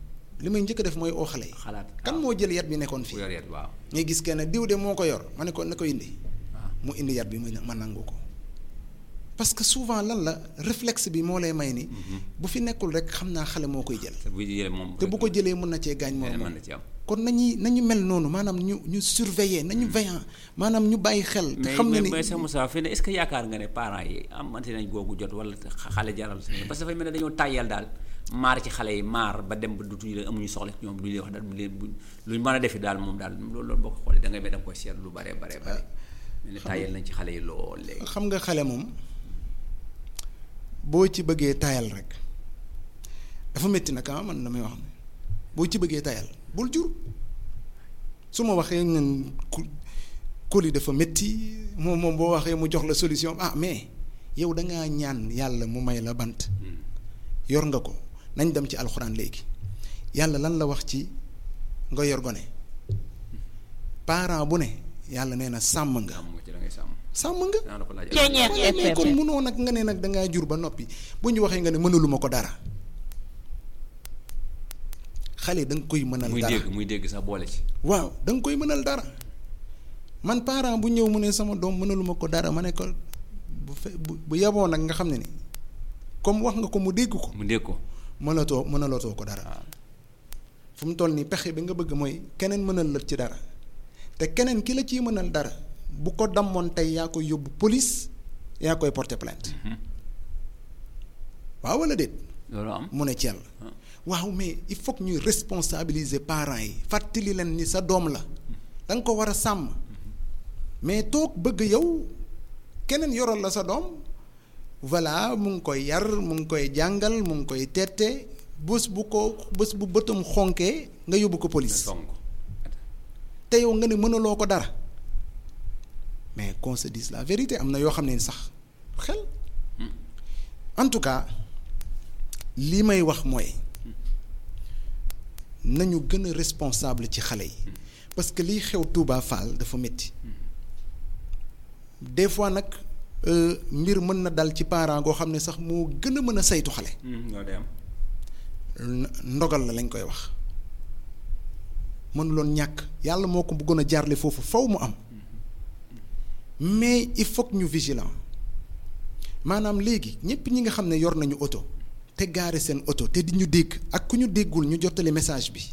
li may njëkk a def mooy oo xale yi xalaat kan moo jël yat bi nekkoon ku fii yor yet waaw ngay gis kenn diw de moo ko yor ma ne ko na ko indi waaw mu indi yat bi ma ma nangu ko parce que souvent lan la réflexe bi moo lay may ni bu fi nekkul rek xam naa xale moo koy jël te bu jëlee moom te bu ko jëlee mën na cee gaañ moom mën moom na ci am kon nañuy nañu mel noonu maanaam ñu ñu surveiller nañu veillant maanaam ñu bàyyi xel te mais xam ne mais ni mais Cheikh Moussa fii ne est-ce que yaakaar nga ne parents yi amante nañ googu jot wala xale jaral seen parce que dafay mel ne dañoo tàyyal daal maar ci xale yi maar ba dem ba dutuñu leen amuñu soxla ci ñoom duñu leen wax daal bu leen bu luñ mën a defi daal moom daal loolu loolu boo ko xoolee da ngay mel da nga koy seetlu lu bare bare bare mel ne tàyyal nañ ci xale yi lool léegi xam nga xale moom boo ci bëggee tayal rek dafa métti nag ah man damay wax ne boo ci bëggee tayal bul jur su ma waxee ñun ku kóoli dafa métti moom moom boo waxee mu jox la solution ah mais yow da ngaa ñaan yàlla mu may la bant yor nga ko nañ dem ci alxuraan léegi yàlla lan la wax ci nga yor gone parent bu ne yàlla nee na sàmm nga am nga ci da ngay sàmm sàmm nga. naa la ko laaj Ceeñeer wala mais FM. kon munoo nag nga ne nag da ngaa jur ba noppi bu ñu waxee nga ne mënaluma ko dara xale da nga koy mënal muy dara dégg muy dégg sax boole ci waaw da nga koy mënal dara man parent bu ñëw mu ne sama doom mënaluma ko dara ma ne ko bu fe bu bu yeboo nag nga xam ne ni comme wax nga ko mu dégg ko mu dégg ko mënatoo mënalatoo ko dara waaw fu mu toll nii pexe bi nga bëgg mooy keneen mënal la ci dara te keneen ki la ciy mënal dara bu ko dammoon tey yaa koy yóbbu police yaa koy porter plainte waaw wala déet loolu am mu ne Thiel Ah. waaw mais il faut que ñuy responsabiliser parents yi fàttali leen ni sa doom la da nga ko war a sàmm mais toog bëgg yow keneen yoral la sa doom voilà mu ngi koy yar mu ngi koy jàngal mu ngi koy tette bés bu ko bés bu bëtam xonkee nga yóbbu ko nga police song ko te yow nga ne mënaloo ko dara mais qu'on se dise la vérité am na yoo xam ne sax xel en tout cas li may wax mooy nañu gën a responsable ci xale yi parce que liy xew Touba Fall dafa métti des fois nag euh, mbir mën na dal ci parent goo xam ne sax moo gën a mën a saytu xale loolu day am n- ndogal la lañ koy wax mënuloon ñàkk yàlla moo ko bëggoon a jaarle foofu faw mu am mais il faut que ñu vigilant maanaam léegi ñëpp ñi nga xam ne yor nañu oto te gaare seen oto te di ñu dégg ak ku ñu déggul ñu jottali message bi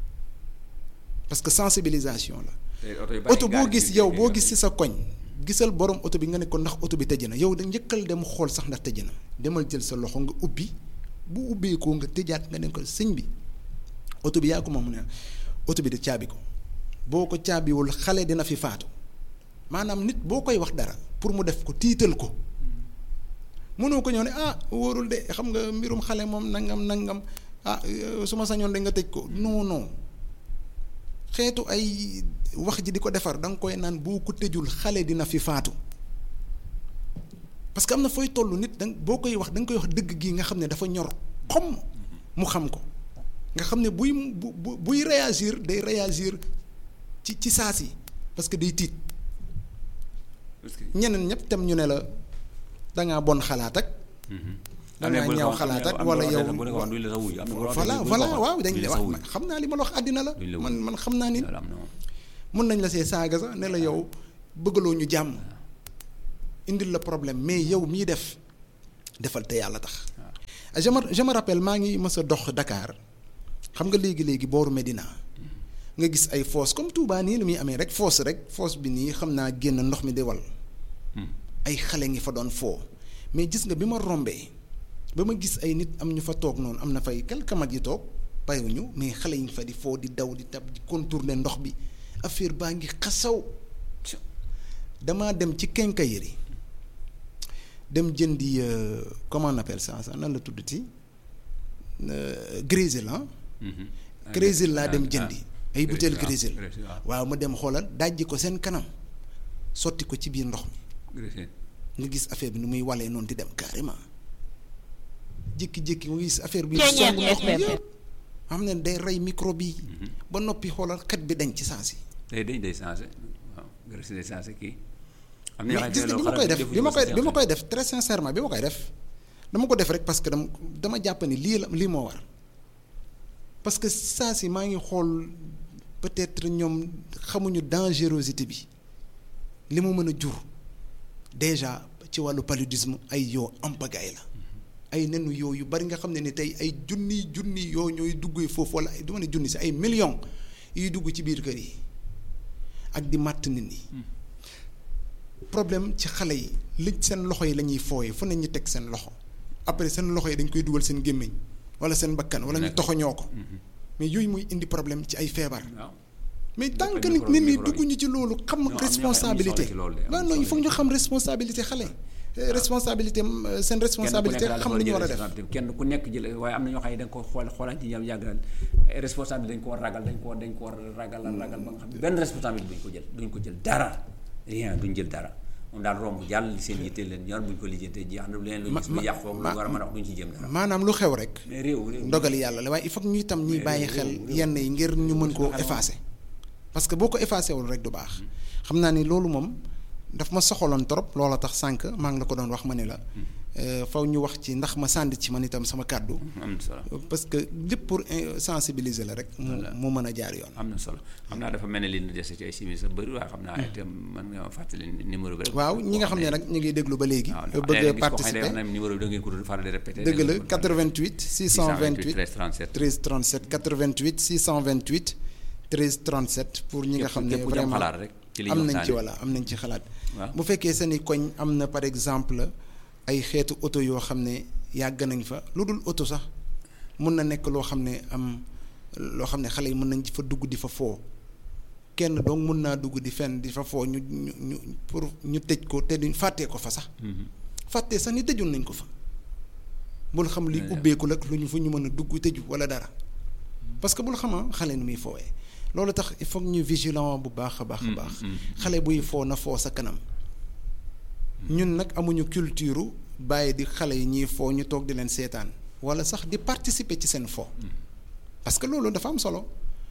parce que sensibilisation la te oto yu bari oto boo gaari gis ci yow biir boo kër gis yi. ci sa koñ gisal borom oto bi nga ne ko ndax oto bi tëj na yow da njëkkal dem xool sax ndax tëj na demal jël sa loxo nga ubbi bu ubbeekoo nga tëjaat nga ne ko sëñ bi oto bi yaa ko moom ne oto bi de caabi ko boo ko caabiwul xale dina fi faatu maanaam nit boo koy wax dara pour mu def ko tiital ko mënoo ko ñëw ne ah wóorul de xam nga mbirum xale moom nangam nangam ah euh, su ma sañoon de nga tëj ko non non xeetu ay wax ji di ko defar da nga koy naan boo ko tëjul xale dina fi faatu parce que am na fooy toll nit da nga- boo koy wax da nga koy wax dëgg gi nga xam ne dafa ñor xom mu xam ko nga xam ne buy bu bu- buy réagir day réagir ci ci saa si parce que day tiit parce que ñeneen ñëpp tam ñu ne la da ngaa bon xalaat ak. da am na ngaa bu la ñaaw ko- xalaat ak am na wala bu la yow ko- bu la ko wax duñ la sa wuyu am na bu la ko wax voilà duñ la ko voilà wax. waaw dañ duñ la la sa wax wuyu. xam naa li ma la wax àddina la Duñ la man wuyu. man xam naa ni loolu am na moom. mun nañ la see saaga sax ne la yow bëggaloo ñu jàmm indil la problème mais yow mii def defal te yàlla tax je me je me rappelle maa ngi mës a dox Dakar xam nga léegi léegi booru Medina nga gis ay fosse comme Touba nii lu muy amee rek fosse rek fosse bi nii xam naa génn ndox mi di wal ay xale ngi fa doon foo mais gis nga bi ma rombee ba ma gis ay nit am ñu fa toog noonu am na fay quelques mag yi toog bàyyiwuñu mais xale yi ngi fa di foo di daw di tab di contourner ndox bi affaire baa ngi xasaw damaa dem ci quincaillerie dem jëndi euh, comment on appelle ça ça nan la tuddati euh, grésil ah Mhm. grésil laa dem Ah, jëndi ah. ay butéel Grésil, grésil waaw, grésil, waaw. waaw ma dem xoolal dajji ko seen kanam sotti ko ci biir ndox mi Grésil. nga gis affaire bi nu muy walee noonu di dem carrément jékki-jékki nga gis affaire bi Ceeñeer song ndox mi FM. yëpp xam ne day rey microbe yi ba noppi xoolal xet bi dañ ci saa si day day day changé waaw Grésil day changé kii. am na mais gis nga bi ma koy def bi ma koy bi ma koy def très sincèrement bi ma koy def dama ko def rek parce que dama dama jàpp ni lii la lii moo war parce que saa si maa ngi xool peut-être ñoom xamuñu dangerosité bi li mu mën a jur déjà ci wàllu paludisme ay yoo ampagaay la ay nenu yoo yu bari nga xam ne ni tey ay junni junni yoo ñooy duggee foofu wala ay du ma ne junni si ay millions yuy dugg ci biir kër yi ak di màtt nit ñi problème ci xale yi li seen loxo yi la ñuy fooyee fu ne ñu teg seen loxo après seen loxo yi dañ koy dugal seen gémmiñ wala seen bakkan wala ñu toxoñoo ko mais yooyu muy indi problème ci ay feebar waaw mais tant que micro- nit nit ñi micro yi. dugguñu ci loolu xam ñoo xam ne responsabilité am ñu soxla ci loolu de, am waaw ñu non il soxla faut ci ñu xam responsabilité xale Euh, responsabilité euh, seen responsabilité xam lu ñu war a def kenn ku nekk jël waaye am na ñoo xam ne da nga ko xool xoolaat yi yam yàgg daal responsabilité dañ ko war ragal dañ ko war dañ ko war ragal ragal ba nga xam ne benn responsabilité duñ ko jël duñ ko jël dara rien duñ jël dara moom daal romb jàll seen yitte leen ñor buñ ko lijjantee jeex na lu leen lu Ma- gis lu ma- yàqu lu ma- war a mën a wax duñ ci jëm dara maanaam lu xew rek mais réew réew ndogali yàlla la waaye il faut que ñu itam ñuy Mais bàyyi réew- xel réew- yenn yi ngir ñu mën koo xel effacer parce que boo ko effacé wul rek du baax xam naa ni loolu moom daf ma soxaloon trop loola tax sànq maa ngi la ko doon wax ma ne la euh, faw ñu wax ci ndax ma sànd ci man itam sama kàddu am na solo parce que lépp pour euh, sensibiliser la rek mu mu mën a jaar yoon am na solo xam naa dafa mel ne li ñu dese ci ay simis sa bëri waaye xam naa itam man nga ma fàttali numéro bi rek waaw ñi nga xam ne nag ñu ngi déglu ba léegi waaw ndax bëgg léeg-léeg a gis koo xam ne day wax participer na numéro bi da ngeen ko doon faral di répété dëgg la 88 628 13 37 13 37 88 628 13 37 pour ñi nga xam ne képp ku ci am vraiment xalaat rek ci li ñu am nañ ci waxtaanee. walla am nañ ci xalaat waaw bu fekkee seeni koñ am na par exemple ay xeetu oto yoo xam ne yàgg nañ fa lu dul oto sax mun na nekk loo xam ne am loo xam ne xale yi mën nañ fa dugg di fa foo kenn donc mun naa dugg di fenn di fa foo ñu ñu ñu pour ñu tëj ko te duñ fàttee ko fa sax fàttee sax ni tëjoon nañ ko fa bul xam li Yeah. ubbeeku la lu ñu fu ñu mën a dugg tëju walla dara parce que bul xama xale nu muy foowee loolu tax il faut que ñu vigilant bu baax a baax a baax xale buy foo na foo sa kanam ñun nag amuñu culture bàyyi di xale yi ñuy foo ñu toog di leen seetaan walla sax di participer ci seen foo parce que loolu dafa am solo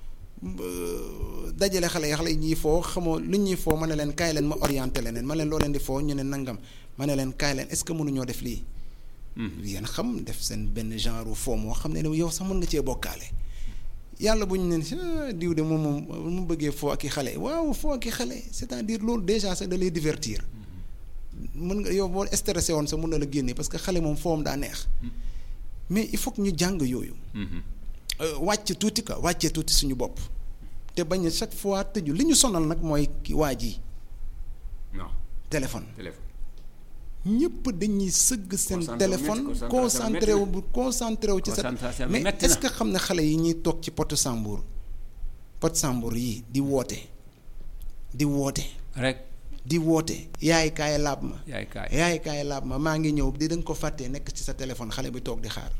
Euh, dajale xale yi xale yi ñuy foo xamoo lu ñuy foo ma ne leen kaay leen ma orienté leneen ma leen loo leen di foo ñu ne nangam ma ne leen kaay leen est-ce que mënuñoo def lii yéen xam def seen benn genre foo moo xam ne ne yow sax mën nga cee bokkaale yàlla bu ñu neen si ah, diw de moom moom mu bëggee foo ak i xale waaw foo ak i xale c'est-à-dire loolu déjà sax da lay divertir mën nga yow boo stressé woon sax mën na la génne parce que xale moom foom daa neex mais il faut que ñu jàng yooyu Euh, wàcc tuuti quoi wàccee tuuti suñu bopp te bañ a chaque fois tëju li ñu sonal nag mooy ki waa ji non téléphone téléphone ñëpp dañuy sëgg seen Concentration téléphone métti, concentration concentré wu métti bu concentré wu ci sa Concentration bi mais métti est-ce na. que xam ne xale yi ñuy toog ci potu Sambour pot Sambour yi di woote di woote rek di woote yaay kaay laab ma yaay kaay yaay kaay laab ma maa ngi ñëw di da nga ko fàttee nekk ci sa téléphone xale bi toog di xaar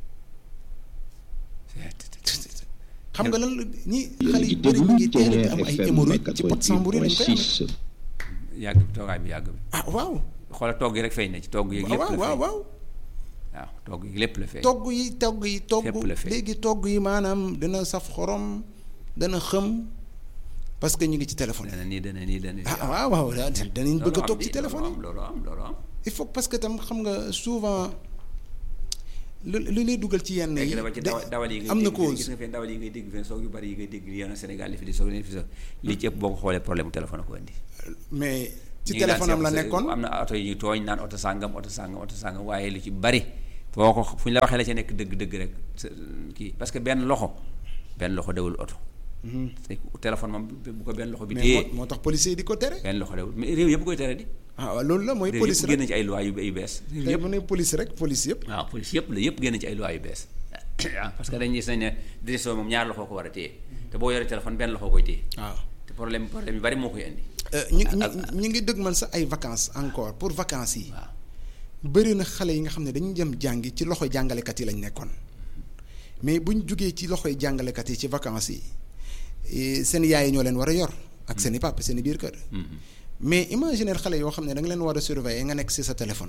xam nga lan la ñi yéen a xale ngi yu bëri ñu ngi déglu teel a am ay TFM hémorroïdes ci pot Sambour yi lañ koy amee 88.6 yàgg bi toogaay bi yàgg bi ah waaw xoolal togg yi rek feeñ na ci togg yeeg lépp waaw la waaw feeñ waaw waaw togg yi lépp la feeñ togg yi togg yi togg Fépp la feeñ. léegi togg yi maanaam dana saf xorom dana xëm parce que ñu ngi ci téléphone dana nii dana nii dana nii ah waaw waaw da- danañ bëgg a toog ci téléphone yi loolu am loolu am il faut parce que tam xam nga souvent lu lu lay dugal ci yenn yi léegi dama ci da- dawa- dawal yi ngay am na dégg fii, gis cause nga fee dawal yi ngay dégg fee soog yu bari yi ngay dégg yoon Sénégal li fi di soog leen fi soog li ci ëpp boo ko xoolee problème mu téléphone a ko indi mais ci ñu ngi naan téléphone am la seet- nekkoon am na oto yi ñuy tooñ naan oto sàngam oto sàngam oto sàngam waaye lu ci bari foo ko fu ñu la waxee la ca nekk dëgg-dëgg rek sa- kii parce que benn loxo benn loxo dewul oto te téléphone moom bu ko benn loxo bi mais téye moo moo tax policier yi di ko tere benn loxo dewul mais réew yëpp koy tere di ah waaw loolu la mooy réew police yëpp rek génn ci ay loi yu yu bees réew tey yëpp mu ne police rek police yëpp waaw police yëpp la yëpp génn ci ay loi yu bees waaw parce que dañuy gis nañ ne décision moom ñaar loxo ko war a téye te boo yoree téléphone benn loxo koy téye waaw te problème problème yu bari moo koy indi ñu ñu ñu ngi dëgmal sax ay vacances encore pour vacances yi waaw bëri na xale yi nga xam ne dañu jëm jàngi ci loxoy jàngalekat yi lañ nekkoon mais buñ jugee ci loxoy jàngalekat yi ci vacances yi eh, seen yaay yi ñoo leen war a yor ak seen i papa seen i biir kër mais imaginer xale yoo xam ne da nga leen war a surveiller nga nekk ci sa téléphone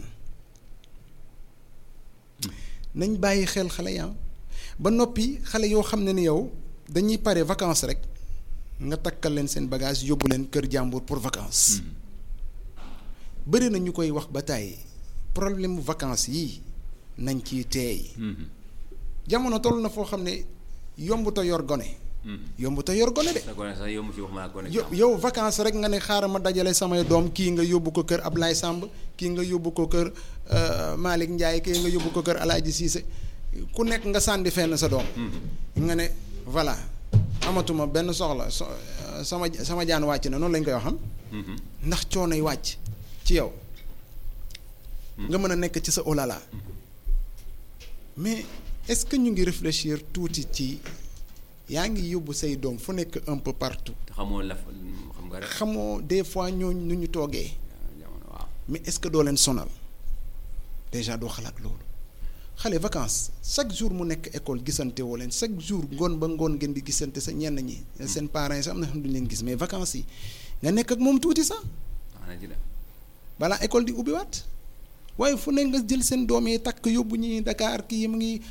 nañ bàyyi xel xale yaa ba noppi xale yoo xam ne ni yow dañuy pare vacances rek nga takkal leen seen bagage yóbbu leen kër jàmbur pour vacances bëri na ñu koy wax ba tàyyi problème mu vacances yii nañ ciy teey jamono toll na foo xam ne yomb te yor gone yomb te yor gone de sa gone sax yomb ci wax ma gone yow yow vacances rek nga ne xaaral ma dajale samay doom kii nga yóbbu ko kër Ablaye Samb kii nga yóbbu ko kër euh, Malick Ndiaye kii nga yóbbu ko kër Alaaji Cissé ku nekk nga sànni fenn sa doom nga ne voilà amatuma benn soxla so euh, sama sama jaan wàcc na noonu lañ koy waxam ndax coonoy wàcc ci yow nga mën a nekk ci sa olala mais est-ce que ñu ngi réfléchir tuuti ci yaa ngi yóbbu say doom fu nekk un peu partout te xamoo la xam nga rek xamoo des fois ñooñu nu ñu toogee jamono waaw mais est-ce que doo leen sonal déjà doo xalaat loolu xale vacances chaque jour mu nekk école gisante woo leen chaque jour ngoon ba ngoon ngeen di gisante sa ñenn ñi seen parents yi sax am na xam duñu leen gis mais vacances yi nga nekk ak moom tuuti sax wax na ci de balaa école di ubbiwaat waaye fu ne nga jël seen doom yi takk yóbbu ñi Dakar kii mu ngi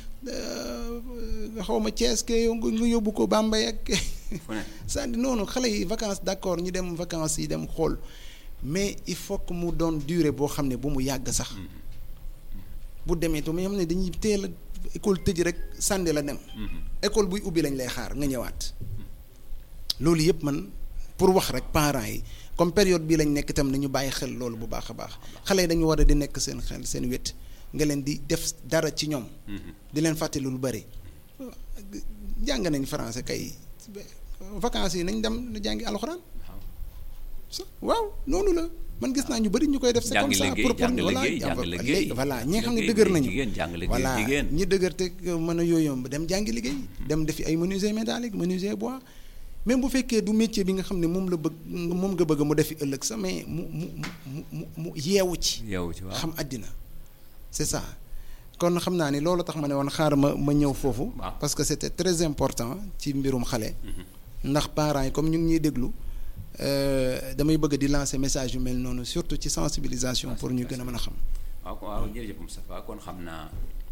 xaw ma Thiès ke nga yóbbu ko Bambey ak fu ne c'est-à-dire noonu xale yi vacances d'accord ñu dem vacances yi dem xool mais il faut que mu doon durée boo xam ne bu mu yàgg sax bu demee to mais xam ne dañuy teel a école tëj rek sànni la dem école buy ubbi lañ lay xaar nga ñëwaat loolu yëpp man pour wax rek parents yi comme période bii lañ nekk itam nañu bàyyi xel loolu bu baax a baax xale yi dañu war a di nekk seen xel seen wét nga leen di def dara ci ñoom di leen fàttali lu bari jàng nañ français kay vacances yi nañ dem jàngi alxuraan sa waaw noonu la man gis naa ñu bari ñu koy def c'est Jàng comme ça liggéey, pour pour jàng voilà liggéey, jàng léegi liggéey. voilà ñi nga xam ne Liggéey, dëgër nañu jigéen, jàng liggéey, voilà jigéen. ñi dëgër te mën a yooyu dem jàngi liggéey dem defi ay menuisier métallique menuisier bois même bu fekkee du métier bi nga xam ne moom la bëgg moom nga bëgg mu defi ëllëg sax mais mu mu mu mu mu yeewu ci yow ci waaw xam àddina c'est ça kon xam naa ni loolu tax ma ne woon xaar ma ma ñëw foofu Waaw. parce que c'était très important ci mbirum xale ndax parents yi comme ñu ngi ñuy déglu euh, damay bëgg di lancer message yu mel noonu surtout ci sensibilisation pour ñu gën a mën a xam waaw ko waaw jërëjëf Moustapha kon xam naa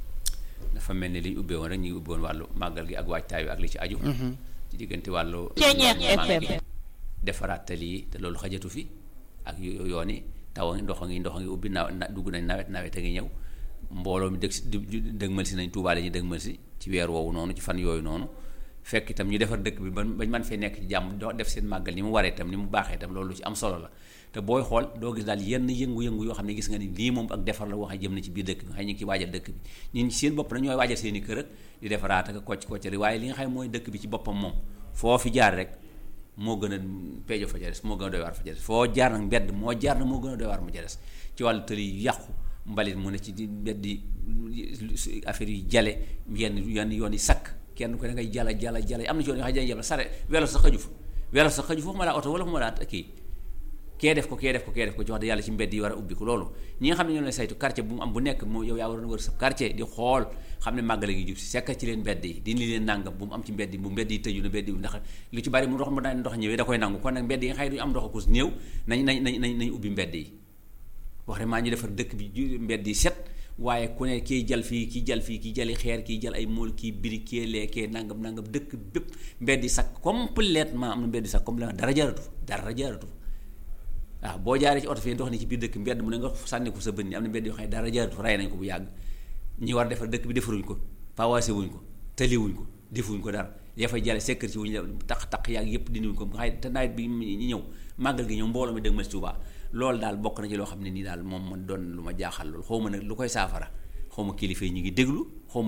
dafa mel ni li ñu ubbee woon rek ñu ngi ubbee woon wàllu màggal gi ak waajtaay wi ak li ci aju ci diggante wàllu Ceeñeex màggal gi FM. defaraat tali yi te loolu xajatu fi ak yo- yoon yi taw a ngi ndox a ngi ndox a ngi ubbi naw na dugg nañ nawet nawet a ngi ñëw mbooloo mi dëgg si du- du- dëgmal si nañ Tuubaa ñu dëgmal si ci weer woowu noonu ci fan yooyu noonu fekk itam ñu defar dëkk bi ba bañ man fee nekk ci jàmm doo def seen màggal ni mu waree itam ni mu baaxee itam loolu lu ci am solo la te booy xool doo gis daal yenn yëngu-yëngu yoo xam ne gis nga ni lii moom ak defar la waxee jëm na ci biir dëkk bi nga xam ne ñu ngi ci waajal dëkk bi ñun ci seen bopp na ñooy waajal seen i kër ak di defaraat ak kocc koccali waaye li nga xam ne mooy dëkk bi ci boppam moom foo fi jaar rek moo gën a peejo fa ca des moo gën a doy waar fa ca des foo jaar nag mbedd moo jaar nag moo gën a doy waar mu ca des ci wàllu tëli yu yàqu mbalit mu ne ci di mbedd yi affaire yi jale yenn yenn yoon yi sakk kenn ko da ngay jala jala jala am na ci yoon yoo xam ne dañuy jàll sare welo sa xaju fa welo sa xaju foofu ma laa oto wala fu ma laa kii kee def ko kee def ko kee def ko ci wax dëgg yàlla ci mbedd yi war a ubbi ko loolu ñi nga xam ne ñoo lay saytu quartier bu mu am bu nekk moom yow yaa waroon wër sa quartier di xool xam ne màggale gi jub si sekk ci leen mbedd yi dindi leen nàngam bu mu am ci mbedd yi bu mbedd yi tëju na mbedd yi ndax lu ci bari mu ndox mu daan ndox ñëwee da koy nangu kon nag mbedd yi nga xam ne duñu am ndox akus néew nañ nañ nañ nañ nañ ubbi mbedd yi wax vraiment ñu defar dëkk bi ju- mbedd yi set waaye ku ne kii jal fii kii jal fii kii jali xeer kii jal ay mool kii biri kii lee kii nangam nangam dëkk bépp mbedd yi sax complètement am na mbedd yi sax complètement dara jaaratu fa dara jaaratu fa waaw boo jaaree ci oto fii ndox ni ci biir dëkk mbedd mu ne nga sànni ko sa bët ni am na mbedd yoo xam ne dara jaaratu fa rey nañ ko bu yàgg ñi war a defar dëkk bi defaruñ ko pawaase wuñ ko tëliwuñ ko defuñ ko dara ya fay jale sekkër ci wuñ la taq taq yaag yëpp dindiwuñ ko nga xay te nawet bi ñi ñëw màggal gi ñëw mbooloo mi dëgg ma si Tuubaa loolu daal bokk na ci loo xam ne nii daal moom ma doon lu ma jaaxal loolu xaw ma nag lu koy saafara xaw ma kilifa yi ñu ngi déglu xaw ma